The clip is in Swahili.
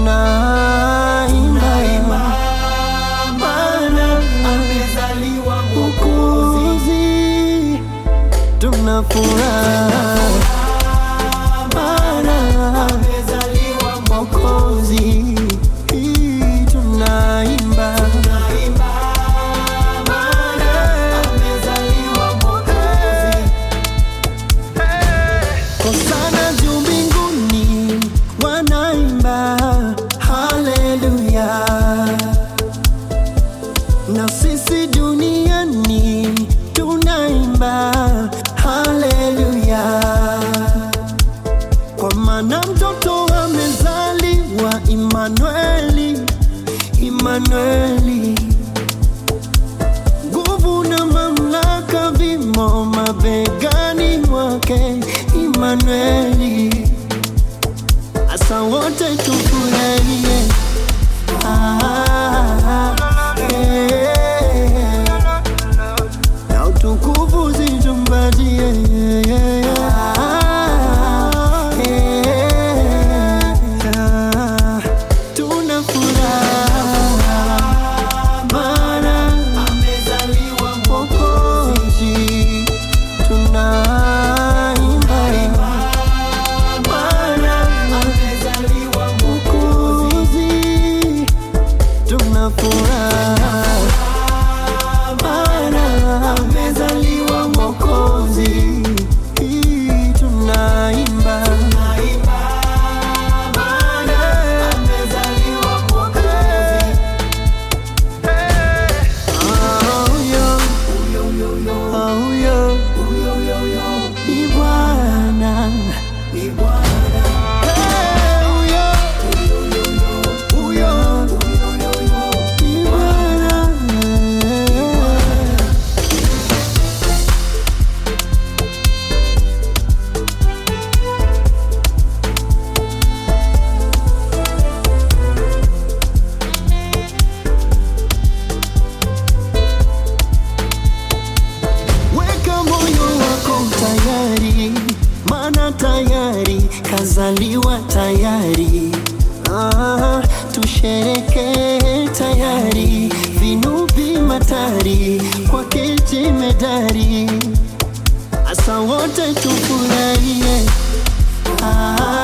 tunaimba maana amezaliwa Mwokozi, tuna furaha maana amezaliwa Mwokozi, tunaimba Naimba maana amezaliwa Mwokozi. Hosana juu mbinguni wanaimba haleluya, na sisi duniani tunaimba haleluya, kwa maana mtoto amezaliwa Imanueli, Imanueli nguvu na mamlaka vimo mabegani mwake Imanueli. Asa wote tufurahie Ah, eh, na utukufu zitumbatie Ah, eh, ah, tuna furaha maana Amezaliwa Mwokozi, tunaimba maana amezaliwa Mwokozi, tuna furaha maana amezaliwa Mwokozi, tunaimba Naimba maana amezaliwa Mwokozi. Oh, yeah. Yo, yo, yo, Oh, yeah. yo, yo, yo, Ni Bwana. ni Bwana. Hey, huyo, huyo, ni Bwana. Weka moyo wako tayari, maana tayari kazaliwa tayari. Ah, tushereke tayari, vinubi matari kwake jemedari, asa wote tufurahie. Ah,